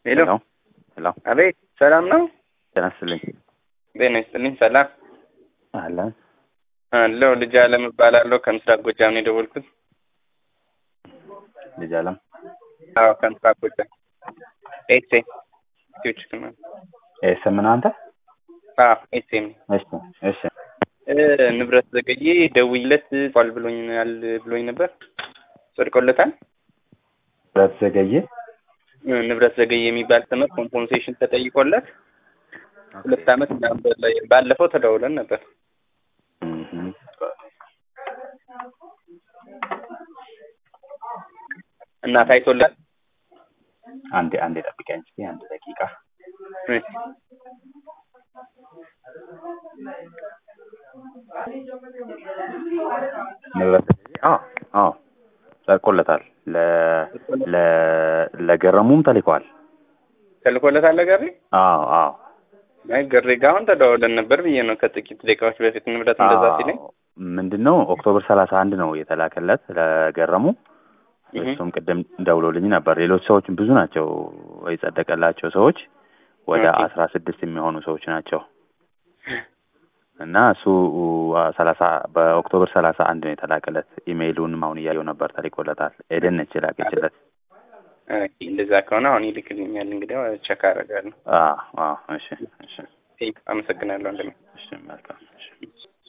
ሄሎ ሄሎ ሄሎ አቤት፣ ሰላም ነው? ጤና ይስጥልኝ። ጤና ይስጥልኝ። ሰላም አለን አለው። ልጅ አለም እባላለሁ። ከምስራቅ ጎጃም ነው የደወልኩት። ልጅ አለም አዎ፣ ከምስራቅ ጎጃም ኤሴ ቲዮችክ ነው። ኤስ ምን አንተ? አዎ፣ ኤሴም እሺ እሺ ንብረት ዘገዬ ደውይለት ቋል ብሎኛል ብሎኝ ነበር። ጸድቆለታል። ብረት ዘገየ ንብረት ዘገዬ የሚባል ትምህርት ኮምፖንሴሽን ተጠይቆለት ሁለት ዓመት ምናምን በላይ ባለፈው ተደውለን ነበር። እህ እና ታይቶላል። አንዴ አንዴ ጠብቀኝ እስኪ አንድ ደቂቃ። እሺ። ንብረት ዘገየ አዎ አዎ ጸድቆለታል። ለ ለ ለገረሙም ተልኳል። ተልኮለታል ለጋሪ አዎ አዎ አይ ገሬ ጋ አሁን ተደዋውለን ነበር ብዬ ነው ከጥቂት ደቂቃዎች በፊት ንብረት እንደዛ ሲለኝ ምንድን ነው ኦክቶበር ሰላሳ አንድ ነው የተላከለት ለገረሙ። እህ። እሱም ቅድም ደውሎልኝ ነበር። ሌሎች ሰዎች ብዙ ናቸው የጸደቀላቸው ሰዎች ወደ ኦኬ። አስራ ስድስት የሚሆኑ ሰዎች ናቸው እና እሱ ሰላሳ በኦክቶበር ሰላሳ አንድ ነው የተላከለት። ኢሜይሉንም አሁን እያየው ነበር ተልኮለታል። ኤደን ነች የላከችለት። ኦኬ፣ እንደዛ ከሆነ አሁን ይልክልኛል። እንግዲህ ቸክ አደርጋለሁ። አዎ አዎ እሺ እሺ አመሰግናለሁ። እንደምን እሺ መልካም እሺ